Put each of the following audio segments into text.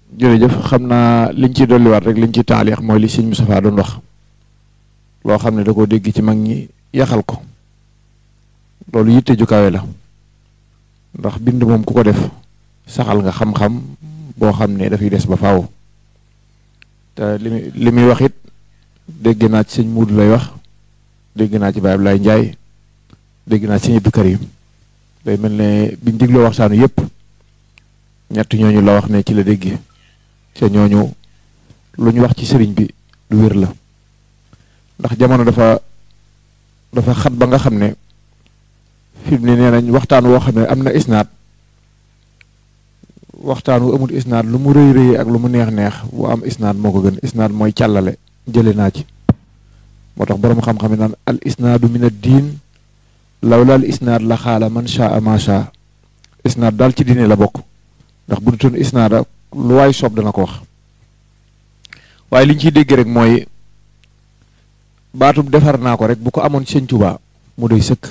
jërëjëf xam naa liñ ciy dolliwaat rek liñ ciy taaliix mooy li sëñ Moustapha doon wax loo xam ne da koo dégg ci mag ñi yaxal ko loolu yitte ju kawe la ndax bind moom ku ko def saxal nga xam-xam boo xam ne dafay des ba faaw te li muy li muy wax it dégg naa ci sëñ Muudu lay wax dégg naa ci Baye Ablaye Ndiaye dégg naa ci sëñ Abdou Karim day mel ne biñ digloo waxtaanu yépp ñett ñooñu la wax ne ci la dégg te ñooñu lu ñu wax ci sëriñ bi lu wér la ndax jamono dafa dafa xat ba nga xam ne fi mu ne nee nañ waxtaan woo xam ne am na isnaad waxtaan wu amul isnaad lu mu rëy rëy ak lu mu neex neex bu am isnaad moo ko gën isnaad mooy càllale jële naa ci moo tax boroom xam-xam yi naan al isnaadu min ad diin lawla al isnaad la xaala man shaa ma shaa isnaad daal ci diine la bokk ndax bu dutoon isnaada lu waay soob dana ko wax waaye li ñu ciy dégg rek mooy baatub defar naa ko rek bu ko amoon sëñ Tuubaa mu doy sëkk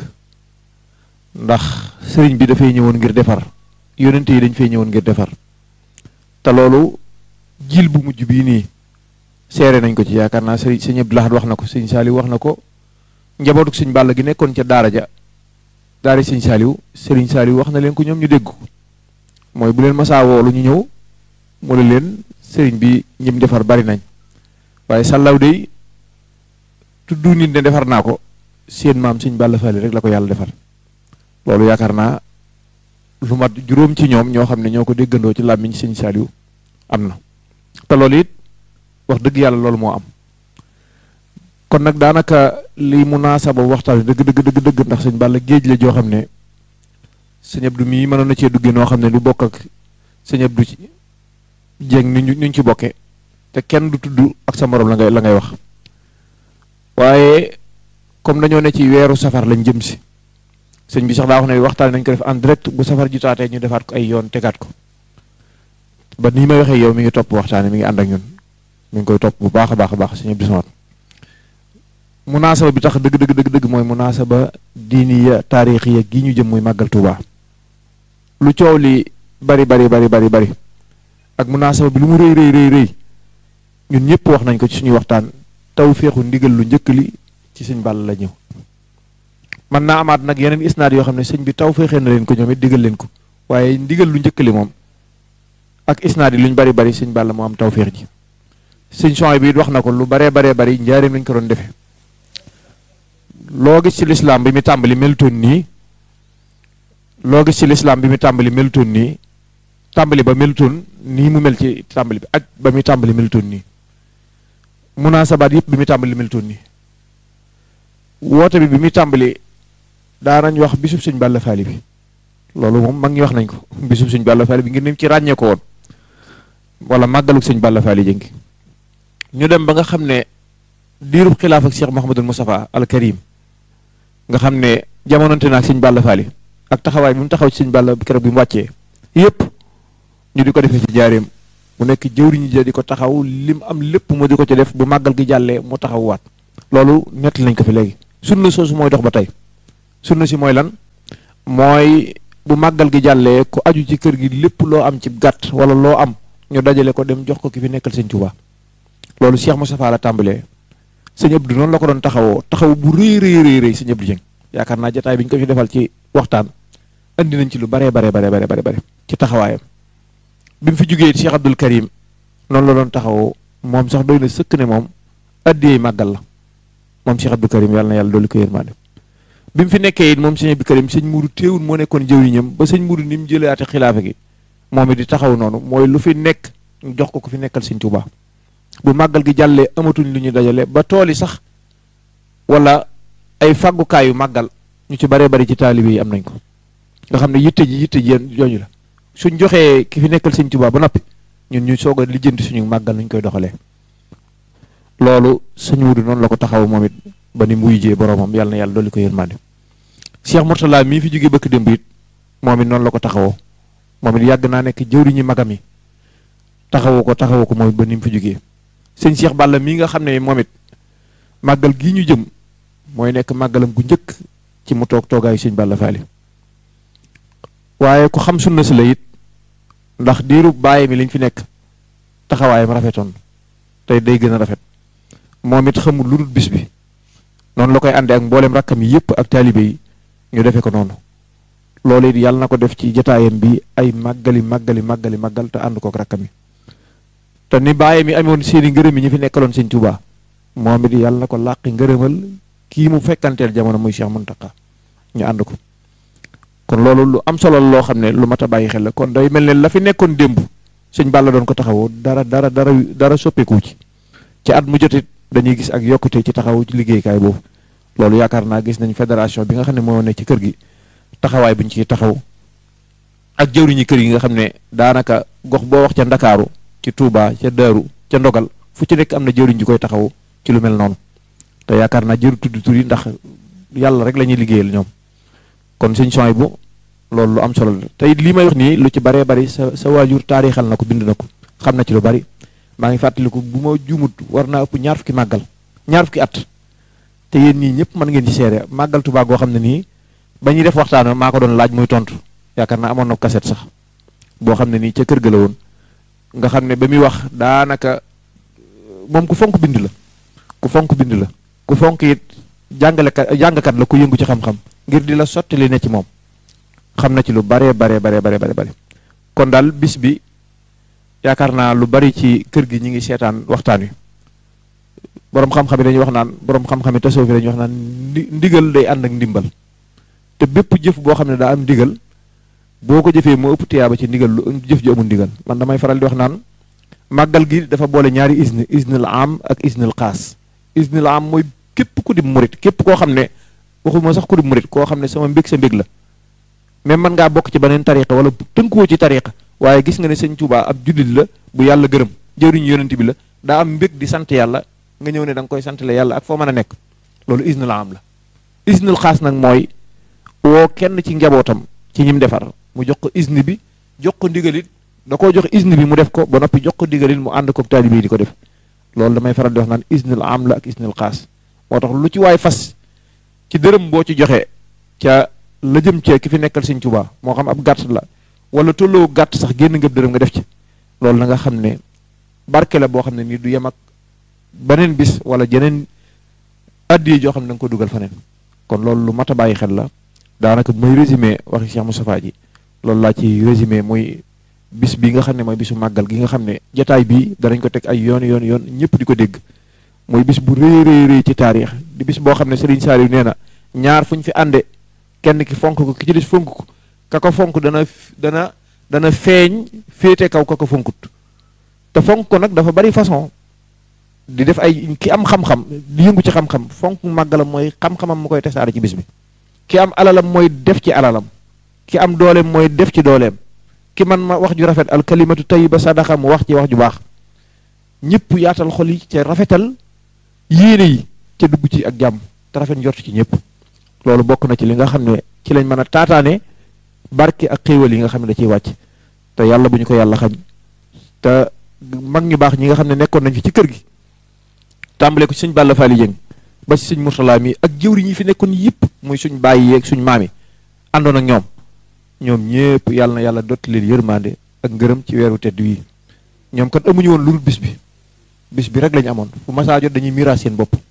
ndax sëriñ bi dafay ñëwoon ngir defar yonente yi dañ fay ñëwoon ngir defar te loolu jil bu mujj bii nii seere nañ ko ci yaakaar naa sëriñ sëñ Abdou Lahad wax na ko sëñ Saaliw wax na ko njabootuk sëñ Bàlla gi nekkoon ca daara ja daara sëñ Saaliw sëriñ Saaliw wax na leen ko ñoom ñu dégg ko mooy bu leen masaa woolu ñu ñëw mu ne leen sëriñ bi ñim defar bari nañ waaye sàllaw day tuddu nit ne defar naa ko seen maam sëñ Balla Fally rek la ko yàlla defar loolu yaakaar naa lu mat juróom ci ñoom ñoo xam ne ñoo ko déggandoo ci làmmiñ sëñ Saaliw am na te loolu it wax dëgg yàlla loolu moo am kon nag daanaka li munaasaba waxtaan dëgg dëgg dëgg dëgg ndax sëñ Balla géej la joo xam ne sëñ Abdou mii mënoon na cee duggee noo xam ne du bokk ak sëñ Abdou ci jéeg ni ñu ñu ci bokkee te kenn du tudd ak sa morom la ngay la ngay wax waaye comme dañoo ne ci weeru safar lañ jëm si sëñ bi sax daa wax ne waxtaan nañ ko def en direct bu safar ji taatee ñu defaat ko ay yoon tegaat ko ba nii may waxee yow mi ngi topp waxtaane mi ngi ànd ak ñun mi ngi koy topp bu baax a baax a baax sëñ Abdou Samad munaasaba bi tax dëgg dëgg dëgg dëgg mooy munaasaba diiniya taarixiya gi ñu jëm muy màggal Tuuba lu coow li bari bari bari bari bari ak munaasaba bi lu mu rëy rëy rëy rëy ñun ñëpp wax nañ ko ci suñuy waxtaan taw féexu ndigal lu njëkk li ci sëñ Balla la ñëw man naa amaat nag yeneen isnaad yoo xam ne sëñ bi taw féexee na leen ko ñoom it digal leen ko waaye ndigal lu njëkk li moom ak isnaad yi luñ bari bari sëñ Balla moo am taw féex ji sëñ son bi it wax na ko lu baree baree bari njaareem lañ ko doon defee loo gis ci lislaam bi mu tàmbali melutoon nii loo gis ci lislaam bi mu tàmbali melutoon nii tàmbali ba melutoon nii mu mel ci tàmbali bi ak ba muy tàmbali melutoon nii munaasabaat yëpp bi muy tàmbali melutoon nii woote bi bi muy tàmbali daanañ wax bisub sëñ Balla Fally bi loolu moom mag ñi wax nañ ko bisub sëñ Balla Fally bi ngir nim ci ràññee ko woon wala màggaluk sëñ Balla Fally jëngi ñu dem ba nga xam ne diirub xilaaf ak Cheikh Mouhamadul Moustapha al Karim nga xam ne jamononte na ak sëñ Balla Fally ak taxawaay bi mu taxaw ci sëñ Balla keroog bi mu wàccee yëpp ñu di ko defee ci jaareem mu nekk jëwriñu ja di ko taxaw lim am lépp mu di ko ci def bu màggal gi jàllee mu taxaw waat loolu nettali nañ ko fi léegi sunna soosu mooy dox ba tey sunna si mooy lan mooy bu màggal gi jàllee ku aju ci kër gi lépp loo am ci gàtt wala loo am ñu dajale ko dem jox ko ki fi nekkal sëñ Tuubaa loolu Cheikh Moustapha la tàmbalee sëñ Abdou noonu la ko doon taxawoo taxaw bu rëy rëy rëy rëy sëñ Abdou Dieng yaakaar naa jotaay bi ñu ko fi defal ci waxtaan andi nañ ci lu baree baree baree baree bare ci taxawaayam bi mu fi jógee Cheikh Abdoul Karim noonu la doon taxawoo moom sax doy na sëkk ne moom addiyee màggal la moom Cheikh Abdou Karim yàlla na yàlla dolli ko yërmande bi mu fi nekkee it moom sëñ Abdou Karim sëñ Mourou teewul moo nekkoon jëwriñam ba sëñ Mourou ni mu jëlaate xilaafa gi moom it di taxaw noonu mooy lu fi nekk ñu jox ko ku fi nekkal sëñ Tuubaa bu màggal gi jàllee amatuñ lu ñu dajale ba tool yi sax wala ay fàggukaayu màggal ñu ci baree bari ci taalibe yi am nañ ko nga xam ne yitte ji yitte ji yéen jooju la suñ joxee ki fi nekkal sëñ Tuubaa ba noppi ñun ñu soog a lijjanti suñu màggal nuñ koy doxalee loolu sëñ Wudu noonu la ko taxaw moom it ba ni muy jee boromam yàlla na yàlla dolli ko yërmande Cheikh Mourtala mii fi jógee bëkk démb it moom it noonu la ko taxawoo moom it yàgg naa nekk jëwriñu magam yi taxawoo ko taxawoo ko moom it ba ni mu fi jógee sëñ Cheikh Balla mii nga xam ne moom it màggal gii ñu jëm mooy nekk màggalam gu njëkk ci mu toog toogaayu sëñ Balla Fally waaye ku xam sunna si la it ndax diiru bàyyi mi liñ fi nekk taxawaayam rafetoon tey day gën a rafet moom it xamul lu dul bis bi noonu la koy àndee ak mboolem rakkam yi yëpp ak taalibe yi ñu defee ko noonu loolu it yàlla na ko def ci jataayam bi ay màggali màggali màggali màggal te ànd kook rakkam yi te ni bàyyi mi amoon seeni ngërëm yi ñu fi nekkaloon sëñ Tuubaa moom it yàlla na ko làqi ngërëmal kii mu fekkanteel jamono muy Cheikh Mountakha ñu ànd ko kon loolu lu am solo loo xam ne lu mat a bàyyi xel la kon day mel ne la fi nekkoon démb sëñ Balla doon ko taxawoo dara dara dara dara soppeeku ci ci at mu jotit dañuy gis ak yokkute ci taxawu ci liggéeykaay boobu loolu yaakaar naa gis nañ fédération bi nga xam ne moo ne ci kër gi taxawaay bi ñu ciy taxaw ak jëwriñu kër yi nga xam ne daanaka gox boo wax ca Ndakaaru ci Touba ca Daaru ca Ndogal fu ci nekk am na jëwriñ ji koy taxaw ci lu mel noonu te yaakaar naa jëru tudd tur yi ndax yàlla rek la ñuy liggéeyal ñoom kon sëñ son bu loolu lu am solo la te it lii may wax nii lu ci baree bari sa sa waajur taarixal na ko bind na ko xam na ci lu bari maa ngi fàttaliku bu ma juumut war naa ëpp ñaar fukki màggal ñaar fukki at te yéen ñii ñëpp mën ngeen ci seere màggal Tuubaa goo xam ne nii ba ñuy def waxtaan maa ko doon laaj muy tontu yaakaar naa amoon na kaset sax boo xam ne nii ca kër ga la woon nga xam ne ba muy wax daanaka moom ku fonk bind la ku fonk bind la ku fonk it jàngalekat jàngkat la ku yëngu ci xam-xam ngir di la sotti li ne ci moom xam na ci lu baree baree baree baree bare kon daal bis bi yaakaar naa lu bari ci kër gi ñi ngi seetaan waxtaan wi boroom xam-xam yi dañuy wax naan boroom xam-xam yi tasawuf yi dañuy wax naan ndigal day ànd ak ndimbal te bépp jëf boo xam ne daa am ndigal boo ko jëfee moo ëpp tiyaaba ci ndigal lu jëf ji amul ndigal man damay faral di wax naan màggal gi dafa boole ñaari isne isnul am ak isnul xaas isnul am mooy képp ku di murit képp koo xam ne waxuma sax ku di murit koo xam ne sama mbég sa mbég la même man ngaa bokk ci beneen tariqa wala tënkuwoo ci tariqa waaye gis nga ne sëñ Tuubaa ab jullit la bu yàlla gërëm jëriñu yonent bi la daa am mbég di sant yàlla nga ñëw ne da nga koy sant la yàlla ak foo mën a nekk loolu isnul am la isnul xaas nag mooy woo kenn ci njabootam ci ñim defar mu jox ko isni bi jox ko ndigalit da koo jox isni bi mu def ko ba noppi jox ko ndigalit mu ànd ko taalibe yi di ko def loolu damay faral di wax naan isnul am la ak isnul xaas moo tax lu ci waay fas ci dërëm boo ci joxe ca la jëm cee ki fi nekkal sëñ Tuubaa moo xam ab gàtt la wala tolloo gàtt sax génn nga dërëm nga def ci loolu na nga xam ne barke la boo xam ne nii du yem ak beneen bis wala jeneen addiye joo xam ne da nga ko dugal faneen kon loolu lu mat a bàyyi xel la daanaka mooy résumé waxi Cheikh Moustapha ji loolu laa ci résumé muy bis bi nga xam ne mooy bisu màggal gi nga xam ne jataay bii danañ ko teg ay yoon yoon yoon ñëpp di ko dégg muy bis bu rëy rëy rëy ci taarix di bis boo xam ne Serigne Saliou nee na ñaar fu ñu fi ànde kenn ki fonk ko ki ci des fonk ko ka ko fonk dana dana dana feeñ féete kaw ka ko fonkut te fonk ko nag dafa bari façon di def ay ki am xam-xam di yëngu ci xam-xam fonk màggalam mooy xam-xamam mu koy tasaare ci bis bi ki am alalam mooy def ci alalam ki am dooleem mooy def ci dooleem ki man ma wax ju rafet al kalimatu tayyiba sadaqa mu wax ci wax ju baax ñëpp yaatal xol yi ca rafetal yéene yi ca dugg ci ak jàmm te rafet njort ci ñëpp loolu bokk na ci li nga xam ne ci lañ mën a taataane barke ak xéewal yi nga xam ne da ciy wàcc te yàlla bu ñu ko yàlla xañ te mag ñu baax ñi nga xam ne nekkoon nañ fi ci kër gi tàmbale ko ci sëñ Balla Faali Jëng ba ci sëñ Murtala mi ak jëwri ñi fi nekkoon yëpp muy suñ bàyyi yeeg suñ maam yi àndoon ak ñoom ñoom ñëpp yàlla na yàlla dotti leen yërmande ak ngërëm ci weeru tedd wii ñoom kan amuñu woon lu dul bis bi bis bi rek lañu amoon fu masaa jot dañuy miraas seen bopp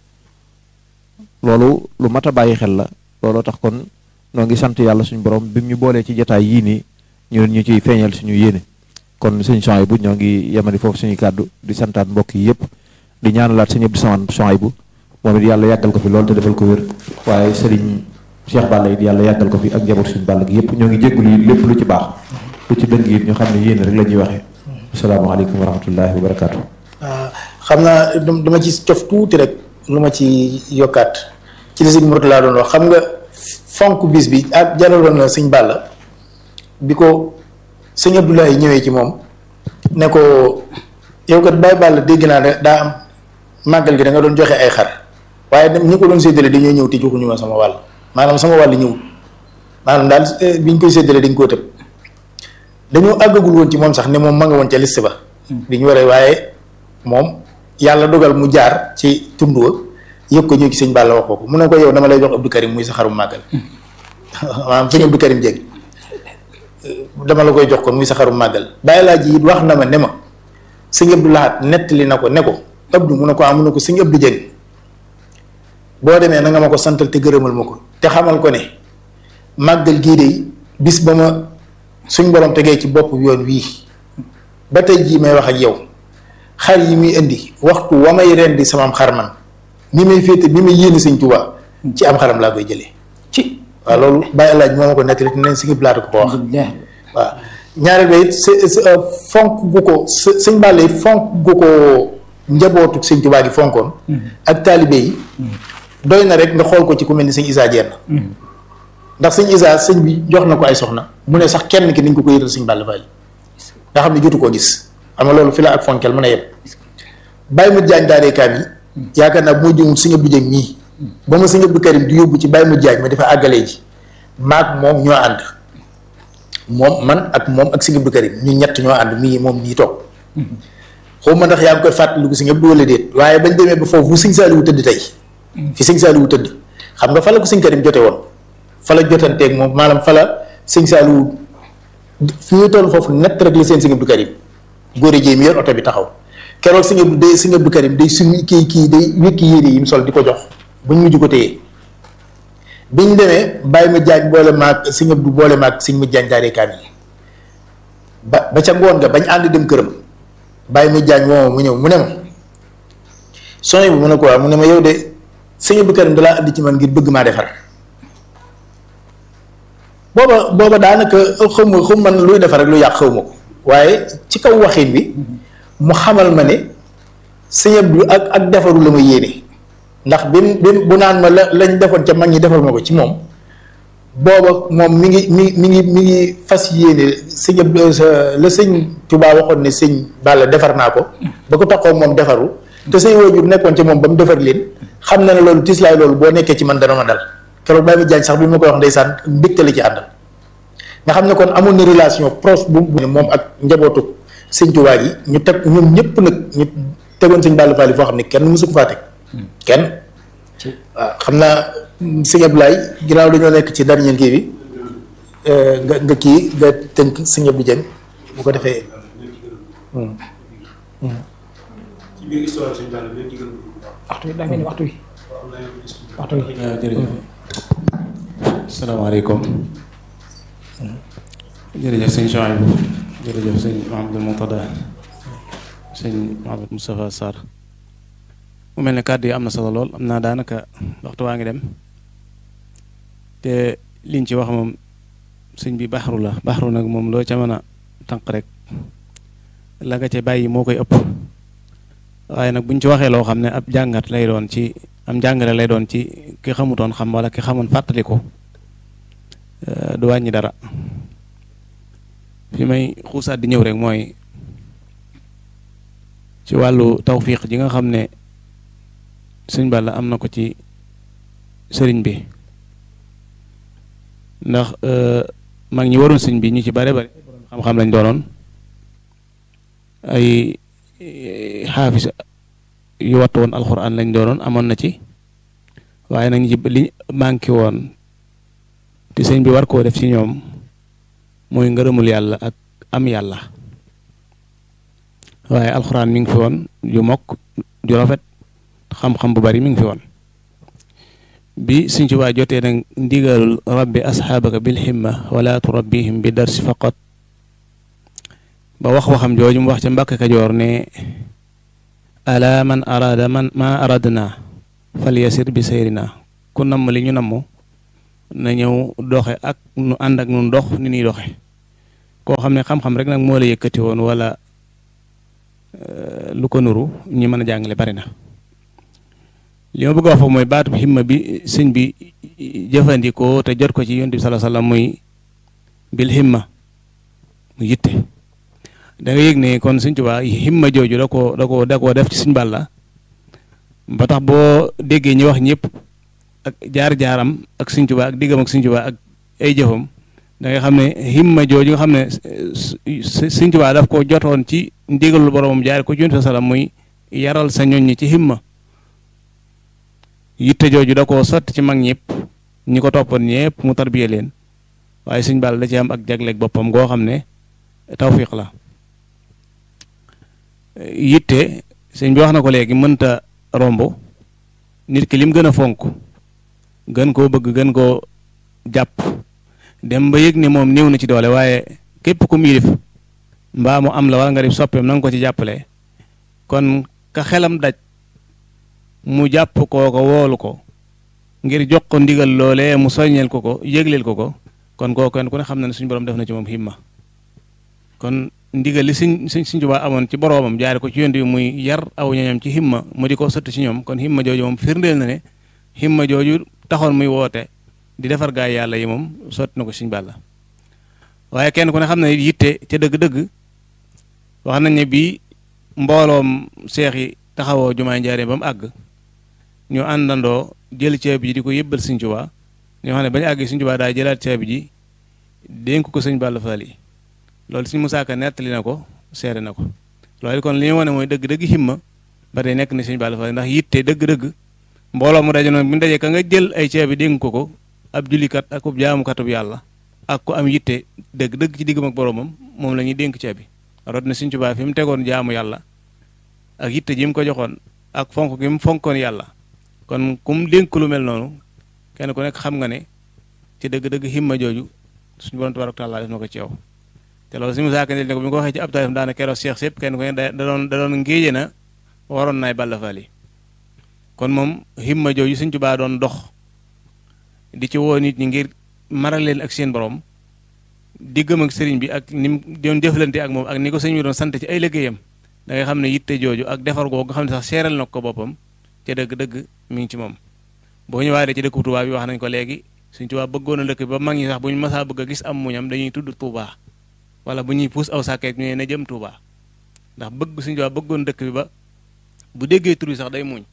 loolu lu mat a bàyyi xel la looloo tax kon noo ngi sant yàlla suñu borom bi mu ñu boolee ci jataay yii nii ñu ñu ciy feeñal suñu yéene kon suñu son bu ñoo ngi yemani foofu suñuy kàddu di santaat mbokk yi yëpp di ñaanalaat sëñ Abdou Samane son bu moom it yàlla yàggal ko fi loolu te defal ko wér waaye sëriñ Cheikh Balla it yàlla yàggal ko fi ak njaboot suñu Balla gi yëpp ñoo ngi jéggul yi lépp lu ci baax lu ci dëng it ñu xam ne yéene rek la ñuy waxee asalaamaaleykum wa rahmatullahi wa barakaatu. waaw xam naa dama ci cof tuuti rek lu ma ci yokkaat ci li sëñ Mourtala laa doon wax xam nga fonk bis bi ak jaraloon na sëñ Balla bi ko sëñ Abdoulaye ñëwee ci moom ne ko yow kat Baye Balla dégg naa ne daa am màggal gi da nga doon joxe ay xar waaye dem ñi ko doon séddale dañoo ñëw te joxuñu ma sama wàll maanaam sama wàll ñëwul maanaam daal bi ñu koy séddale dañ koo tëb dañoo àggagul woon ci moom sax ne moom ma nga woon ca liste ba. di ñu waree waaye moom yàlla dogal mu jaar ci tund wa yëg ko ñëw ci sëñ Balla wax ko mu ne ko yow dama lay jox Abdou Karim muy sa xarum màggal maanaam sëñ Abdou Karim Dieng dama la koy jox ko muy sa xarum màggal bàyyi laa ji it wax na ma ne ma sëñ Abdou Lahat nettali na ko ne ko Abdou mu ne ko amu ne ko sëñ Abdou Dieng boo demee na nga ma ko santal te gërëmal ma ko te xamal ko ne màggal gii de bis ba ma suñ borom tegee ci bopp yoon wii ba tey jii may wax ak yow xar yi muy indi waxtu wa may rendi sama xar man ni may féete ni may yéene sëñ Tuubaa ci am xaram laa koy jëlee ci waaw loolu bàyyi laaj moo ma ko nettali te neen si ngi blaata ko ko wax waaw ñaareel ba it fonk gu ko sëñ Balla it fonk gu ko njabootu sëñ Tuubaa gi fonkoon ak taalibe yi doy na rek nga xool ko ci ku mel ni sëñ Isaa Jenn ndax sëñ Isaa sëñ bi jox na ko ay soxna mu ne sax kenn ki nañ ko ko yëral sëñ Balla Fally nga xam ne jotu koo gis xam nga loolu fi la ak fonkel mën a yem bàyyi mu jaañ daaree kaam yi yaakaar naa bu ma jëmul sëñ Abdou Dieng mii ba ma sëñ Abdou Karim di yóbbu ci bàyyi mu jaañ ma dafa àggalee ji maag moom ñoo ànd moom man ak moom ak sëñ Abdou Karim ñu ñett ñoo ànd mii moom nii toog xaw ma ndax yaa ngi koy fàttaliku sëñ Abdou wala déet waaye bañ demee ba foofu sëñ Saaliwu tëdd tey fi sëñ Saaliwu tëdd xam nga fa la ko sëñ Karim jote woon fa la jotanteeg moom maanaam fa la sëñ Saaliwu fi ñu toll foofu nett rek la seen sëñ Abdou Karim góore jéem yor oto bi taxaw keroog sëñ Abdou day sëñ Abdou Karim day sumi kii kii day wékki yére yi mu sol di ko jox buñ mujj ko téye biñ demee bàyyi ma jaañ boole maag sëñ Abdou boole maag sëñ ma jaañ daaree kaam yi ba ba ca ngoon nga bañ ànd dem këram bàyyi ma jaañ woo mu ñëw mu ne ma sooy bu mu ne ko waaw mu ne ma yow de sëñ Abdou Karim dalaa andi ci man ngir bëgg maa defar booba booba daanaka xaw ma xaw man luy defar rek lu yàq xaw ma ko waaye ci kaw waxin bi mu xamal ma ne sëñ Abdou ak ak defaru la ma yéene ndax bi bi bu naan ma la lañ defoon ca mag ñi defal ma ko ci moom booba moom mi ngi mi mi ngi mi ngi fas yéene sëñ Abdou la sëñ Tuubaa waxoon ne sëñ Balla defar naa ko ba ko taxoo moom defaru te say waajur nekkoon ca moom ba mu defar leen xam na ne loolu tislaay loolu boo nekkee ci man dana ma dal keroog bàyyi ma jaañ sax bi ma koy wax ndeysaan mbégte la ci àndal nga xam ne kon amoon na relation proche bu moom ak njabootu sëñ Tuubaa gi ñu teg ñoom ñëpp nag ñu tegoon sëñ Balla Fally foo xam ne kenn mësu ko faa teg kenn waaw xam naa sëñ Abdoulaye ginnaaw dañoo nekk ci dernier kii bi nga nga kii nga tënk sëñ Abdou Dieng bu ko defee ci biir histoire sëñ Balla bi ci gën waxtu wi daa mel ni waxtu wi waxtu wi jërëjëf asalaamaaleykum jërëjëf sëñ Chouaïbou jërëjëf sëñ Mahamadou Moutada sëñ Mahamadou Moustapha Sarr mu mel ne kàddu yi am na solo lool am naa daanaka waxtu waa ngi dem te liñ ci wax moom sëñ bi baxaru la baxaru nag moom loo ca mën a tànq rek la nga ca bàyyi moo koy ëpp waaye nag buñ ci waxee loo xam ne ab jàngat lay doon ci am jàngale lay doon ci ki xamutoon xam wala ki xamoon fàttali ko du wàññi dara fi may xuusaat di ñëw rek mooy ci wàllu tawfiq ji nga xam ne sëñ Balla am na ko ci sëriñ bi ndax mag ñi waroon sëñ bi ñu ci bare bare xam-xam lañ doonoon ay xaafis yu wattu woon alxuraan lañ doonoon amoon na ci waaye nag ñi ci li manqué woon te sëñ bi war koo def ci ñoom mooy ngërëmul yàlla ak am yàlla waaye alxuraan mi ngi fi woon ju mokk ju rafet xam-xam bu bari mi ngi fi woon bi Sëñ Tuubaa jotee nag ndigalul rabbi asxaabaka bil himma wala turabbihim bi darsi faqat ba wax waxam jooju mu wax ca Mbàkke Kajoor ne ala man arada man ma aradna fal yasir bi sayrina ku namm li ñu namm na ñëw doxe ak nu ànd ak nun dox ni ñuy doxe koo xam ne xam-xam rek nag moo la yëkkati woon wala lu ko nuru ñi mën a jàngale bari na li ma bëgg a wax foofu mooy baatu himma bi sëñ bi jëfandikoo te jot ko ci yonent bi sallallahu alayhi wasallam muy bil himma mu yitte da nga yëg ne kon sëñ Tuubaa himma jooju da koo da koo da koo def ci sëñ Balla ba tax boo déggee ñu wax ñëpp ak jaar-jaaram ak sëñ Tuubaa ak diggam ak sëñ Tuubaa ak ay jëfam da nga xam ne himma jooju nga xam ne sëñ Tuubaa daf ko jotoon ci ndigalul boromam jaar ko ci yonent sallam muy yaral sa ñoñ ñi ci himma yitte jooju da koo sotti ci mag ñëpp ñi ko toppoon ñëpp mu tarbiye leen waaye sëñ Balla da ci am ak jagleeg boppam goo xam ne tawfiq la yitte sëñ bi wax na ko léegi mënta romb nit ki lim gën a fonk gën koo bëgg gën koo jàpp dem ba yëg ne moom néew na ci doole waaye képp ku mu yilif mbaa mu am la wala nga di soppeem na nga ko ci jàppale kon ka xelam daj mu jàpp koo ko woolu ko ngir jox ko ndigal loolee mu soññeel ko ko yëgleel ko ko kon koo kenn ku ne xam na ne suñu borom def na ci moom himma kon ndigal li suñ suñ suñ Tuubaa amoon ci boroomam jaare ko ci yonent bi muy yar aw ñoñam ci himma mu di ko sotti ci ñoom kon himma jooju moom firndeel na ne himma jooju taxoon muy woote di defar gaay yàlla yi moom sotti na ko suñ Bàlla waaye kenn ku ne xam ne yitte ca dëgg-dëgg wax nañ ne bii mbooloom seex yi taxawoo jumaay njaaree ba mu àgg ñu àndandoo jël ceeb ji di ko yëbbal Sëñ Tuubaa ñoo xam ne bañu àgg Sëñ Tuubaa daa jëlaat ceeb ji dénk ko sëñ Balla Fall yi loolu Sëñ Musaa Ka nettali na ko seere na ko loolu kon li ñu wane mooy dëgg-dëgg himma ba tey nekk na Sëñ Balla Fall ndax yitte dëgg-dëgg mbooloo mu daje noonu bu ñu dajee ka nga jël ay ceeb yi dénk ko ko ab jullikat ak ub jaamukatub yàlla ak ku am yitte dëgg-dëgg ci diggam ak boroomam moom la ñuy dénk ceeb bi rot na Sëñ Tuubaa fi mu tegoon jaamu yàlla ak yitte ji mu ko joxoon ak fonk gi mu fonkoon yàlla kon ku mu dénk lu mel noonu kenn ku nekk xam nga ne ci dëgg-dëgg himma jooju suñu borom tabaaraka taala def na ko ci yow te loolu suñu musaaka ne ko bi nga ko waxee ci ab taarif daana keroog Cheikh sépp kenn ku ne da doon da doon ngéeje na waroon naay Balla Fall yi kon moom himma jooju Sëñ Tuubaa doon dox di ci woo nit ñi ngir maral leen ak seen borom diggam ak sëriñ bi ak ni mu doon jëflante ak moom ak ni ko sëñ bi doon sant ci ay liggéeyam da ngay xam ne yitte jooju ak defar googu nga xam ne sax seeral na ko boppam te dëgg-dëgg mi ngi ci moom boo ñëwaatee ci dëkku Touba bi wax nañ ko léegi Sëñ Tuubaa bëggoon a dëkk bi ba mag ñi sax bu ñu masaa bëgg a gis am muñam dañuy tudd Touba wala bu ñuy puus aw sàkkeet ñu ne na jëm Touba ndax bëgg Sëñ Tuubaa bëggoon dëkk bi ba bu déggee tur yi sax day muñ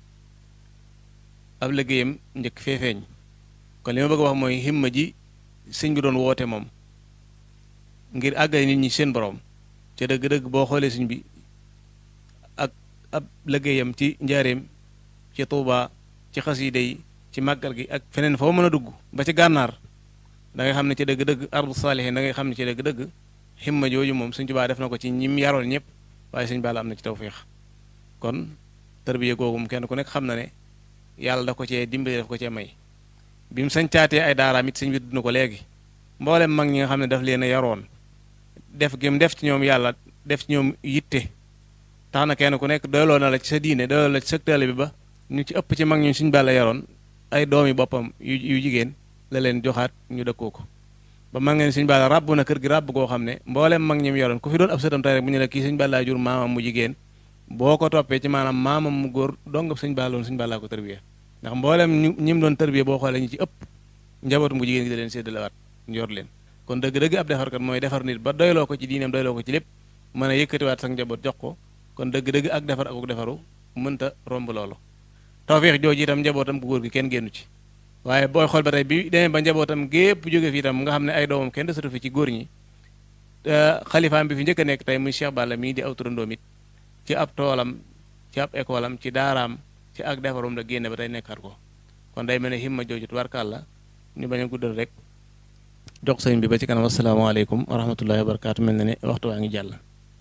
ab liggéeyam njëkk fee feeñ kon li ma bëgg a wax mooy himma ji sëñ bi doon woote moom ngir àggale nit ñi seen borom ca dëgg-dëgg boo xoolee sëñ bi ak ab liggéeyam ci njaareem ci Touba ci xasida yi ci màggal gi ak feneen foo mën a dugg ba ci gànnaar da ngay xam ne ci dëgg-dëgg ardu saalihin da ngay xam ne ci dëgg-dëgg himma jooju moom Sëñ Tuubaa def na ko ci ñim yaroon ñëpp waaye Sëñ Balla am na ci tawféex kon tërbiye googu kenn ku nekk xam na ne yàlla da ko cee dimbali daf ko cee may bi mu sañcaatee ay daaraam it sëñ bi dund ko léegi mboolem mag ñi nga xam ne daf leen a yaroon def gi mu def ci ñoom yàlla def ci ñoom yitte tax na kenn ku nekk doyloo na la ci sa diine doyloo la ci sa taalibe bi ba ñu ci ëpp ci mag ñu Sëñ Balla yaroon ay doomi boppam yu yu jigéen la leen joxaat ñu dëkkoo ko ba mag ngeen Sëñ Balla ràbb na kër gi ràbb goo xam ne mboolem mag ñi mu yoroon ku fi doon ab sëtam tey rek bu ñu la kii Sëñ Balla jur maamam mu jigéen boo ko toppee ci maanaam maamam mu góor dong Sëñ Balla woon Sëñ Balla ko tërbiye ndax mboolem ñu ñi mu doon tërbiye boo xoolee ñu ci ëpp njabootu mu jigéen gi da leen séddalewaat yor leen kon dëgg-dëgg ab defarkat mooy defar nit ba doyloo ko ci diineem doyloo ko ci lépp mën a yëkkatiwaat sax njaboot jox ko kon dëgg-dëgg ak defar ak defaru mënta romb loolu tawfeex jooju itam njabootam ku góor gi kenn génnu ci waaye booy xool ba tey bi demee ba njabootam gépp jóge fi itam nga xam ne ay doomam kenn desatu fi ci góor ñi xalifaam bi fi njëkk a nekk tey muy Cheikh Balla mii di aw turandoom it ci ab toolam ci ab école am ci daaraam ci ak defarum la génne ba tey nekkaat ko kon day mel ne himma jooju tubarkàlla ñu bañ a guddal rek jox sëñ bi ba ci kanam asalaamaaleykum wa rahmatullahi wa barakaatu mel na ne waxtu waa ngi jàll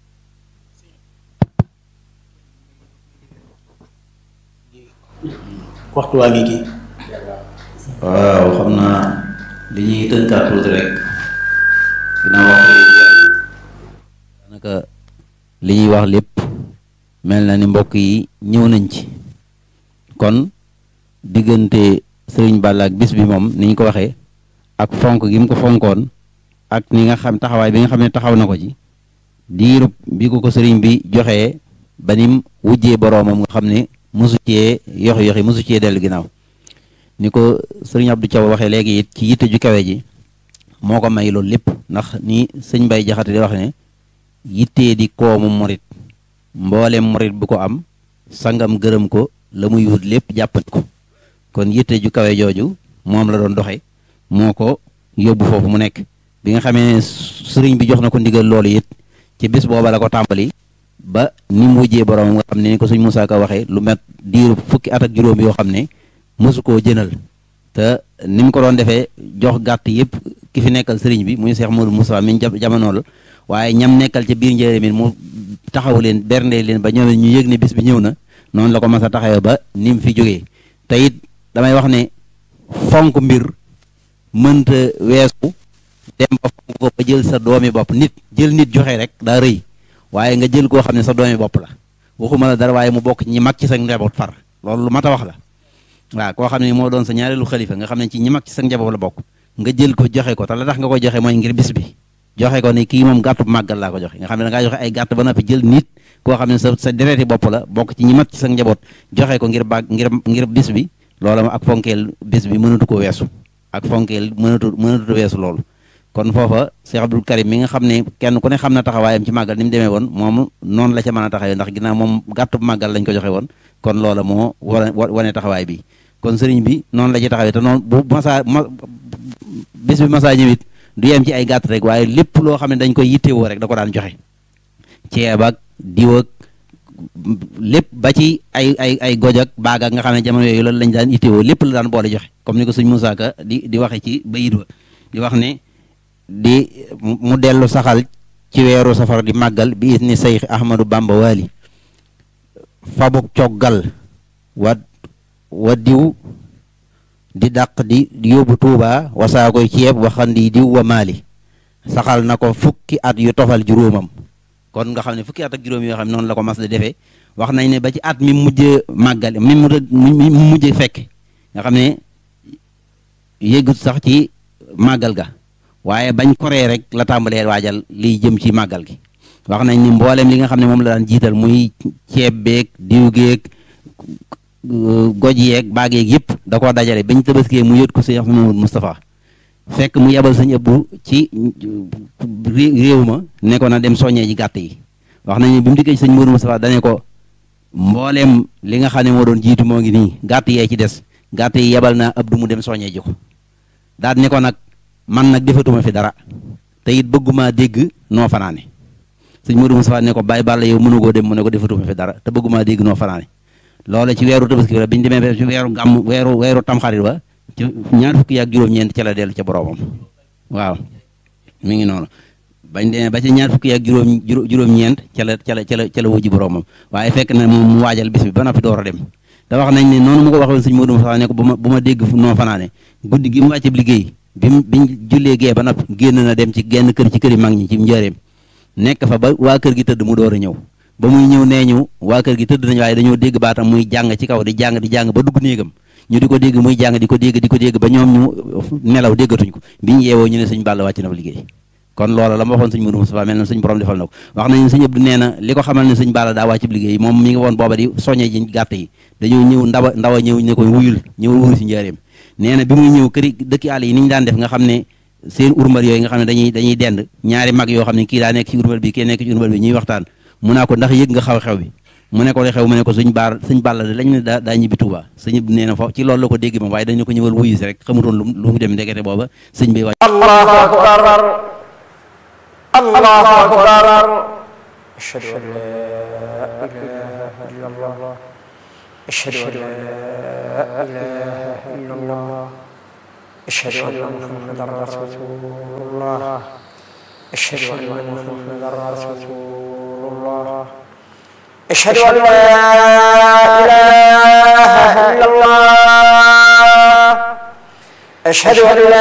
waxtu waa ngi kii waaw xam naa li ñuy tënkaat tuuti rek dina wax daanaka li ñuy wax lépp mel na ni mbokk yi ñëw nañ ci kon diggante sëriñ Balla ak bis bi moom ni ñu ko waxee ak fonk gi mu ko fonkoon ak ni nga xam taxawaay bi nga xam ne taxaw na ko ci diirub bi ko ko sëriñ bi joxee ba nim wujjee boroomam nga xam ne mosu cee yox yoxi mosu cee dellu ginnaaw ni ko sëriñ Abdou Thiaw waxee léegi it ci yitte ju kawe ji moo ko may loolu lépp ndax ni sëñ Bay Jaxate di wax ne yittee di koomu morit mboolem morit bu ko am sangam gërëm ko la muy wut lépp jàppandi ko kon yitte ju kawe jooju moom la doon doxe moo ko yóbbu foofu mu nekk bi nga xamee ne sëriñ bi jox na ko ndigal loolu it ci bis booba la ko tàmbali ba ni mu wujjee borom nga xam ne ni ko suñ Musaa Ka waxee lu met diiru fukki at ak juróom yoo xam ne mosu koo jënal te ni mu ko doon defee jox gàtt yëpp ki fi nekkal sëriñ bi muy Seex Moodu Musaa mi jamonool waaye ñam nekkal ca biir njëriñ mi mu taxaw leen bernde leen ba ñoom ñu yëg ne bis bi ñëw na noonu la ko mas a taxawee ba ni mu fi jógee te it damay wax ne fonk mbir mënta weesu dem ba fonk ko ba jël sa doomi bopp nit jël nit joxe rek daa rëy waaye nga jël koo xam ne sa doomi bopp la waxuma la dara waaye mu bokk ñi mag ci sa njaboot far loolu lu mat a wax la waaw koo xam ne moo doon sa ñaareelu xalifa nga xam ne ci ñi mag ci sa njaboot la bokk nga jël ko joxe ko te la tax nga koy joxe mooy ngir bis bi joxe ko ne kii moom gàttu màggal laa ko joxe nga xam ne da ngaa joxe ay gàtt ba noppi jël nit koo xam ne sa sa dereeti bopp la bokk ci ñi mag ci sa njaboot joxe ko ngir bàgg ngir ngir bis bi loola ma ak fonkeel bis bi mënatu ko weesu ak fonkeel mënatu mënatu weesu loolu kon foofa Cheikh Abdoul Karim mi nga xam ne kenn ku ne xam na taxawaayam ci màggal ni mu demee woon moom noonu la ca mën a taxawee ndax ginnaaw moom gàttu màggal lañ ko joxe woon kon loola moo wane wane taxawaay bi kon sëriñ bi noonu la ci taxawee te noonu bu masaa ma bis bi masaa ñëwit du yem ci ay gàtt rek waaye lépp loo xam ne dañ koy yittewoo rek da ko daan joxe ceeb ak diw ak lépp ba ci ay ay ay goj ak baag ak nga xam ne jamono yooyu loolu lañ daan yittewoo lépp la daan boole joxe comme ni ko sëñ Moussa Ka di di waxe ci bayit wa di wax ne di mu dellu saxal ci weeru safar di màggal bi is ni Seex Ahmadu Bamba Waali fabuk coggal wa wa diw di dàq di yóbbu Tuuba wasaa koy ceeb waxandi diw wa maali saxal na ko fukki at yu tofal juróomam kon nga xam ne fukki at ak juróom yoo xam ne noonu la ko mas di defee wax nañ ne ba ci at mi mujj màggal mi mu mujj fekk nga xam ne yëgut sax ci màggal ga waaye bañ koree rek la tàmbalee waajal liy jëm ci màggal gi wax nañ ni mboolem li nga xam ne moom la daan jiital muy ceeb beeg diw geeg goj yeeg baag yeeg yëpp da koo dajale bañ tabaskee mu yót ko sëñ Ahmadou Moustapha fekk mu yebal sëñ Abdu ci réew ma ne ko na dem soññee ji gàtt yi wax nañu bi mu dikkee ci sëñ Modou Moustapha dane ko mbooleem li nga xam ne moo doon jiitu moo ngi nii gàtt yee ci des gàtt yi yebal naa Abdu mu dem soññee ji ko daal ne ko nag man nag defatuma fi dara te it bëgguma dégg noo fanaane sëñ Modou Moustapha ne ko bàyyi bàlla yow mënugoo dem mu ne ko defatuma fi dara te bëgguma dégg noo fanaane loola ci weeru tabaski la bi ñu demee ci weeru gàmm weeru weeru tamxarit ba ci ñaar fukki ak juróom-ñeent ca la dellu ca boroomam waaw mi ngi noonu bañ demee ba ci ñaar fukki ak juróom juróom-ñeent ca la ca la ca la ca la wujji boroomam waaye fekk na moom mu waajal bis bi ba noppi door a dem te wax nañ ne noonu mu ko waxoon sëñ Modou Moustapha ne ko bu ma bu ma dégg noo fanaane guddi gi mu wàcce liggéey bi mu biñ jullee gee ba noppi génn na dem ci genn kër ci këri mag ñi ci njëreem nekk fa ba waa kër gi tëdd mu door a ñëw ba muy ñëw nee ñu waa kër gi tëdd nañu waaye dañoo dégg baatam muy jàng ci kaw di jàng di jàng ba dugg néegam ñu di ko dégg muy jàng di ko dégg di ko dégg ba ñoom ñu nelaw déggatuñ ko bi ñu yeewoo ñu ne sëñ Balla wàcc na fa liggéey kon loola la ma waxoon sëñ Modou Moustapha mel na sëñ borom defal na ko wax nañu sëñ Abdou nee na li ko xamal ne sëñ Balla daa wàcc liggéey moom mi ngi woon booba di soññee ji gàtt yi dañoo ñëw ndawa ndawa ñëw ne ko wuyul ñëw wuyu si njaareem nee na bi muy ñëw këri dëkki àll yi ni ñu daan def nga xam ne seen urmbal yooyu nga xam ne dañuy dañuy dend ñaari mag yoo xam ne kii daa nekk ci urmbal bi kii nekk ci urmbal bi ñuy waxtaan mu naa ko ndax yëg nga xaw-xew bi mu ne ko li xew mu ne ko suñ baar suñ bàll de lañ ne daa daa ñibbi Tuuba sëñ nee na foofu ci loolu la ko dégg moom waaye dañu ko ñëwal wuyu si rek xamutoon lu lu mu dem ndekete booba sëñ bi wàcc allahu akbar allahu akbar ashhadu an la ilaha illa allah ashhadu an la ilaha illa allah ashhadu anna muhammadan rasulullah ashhadu anna muhammadan rasulullah أشهد أن لا إله إلا الله أشهد أن لا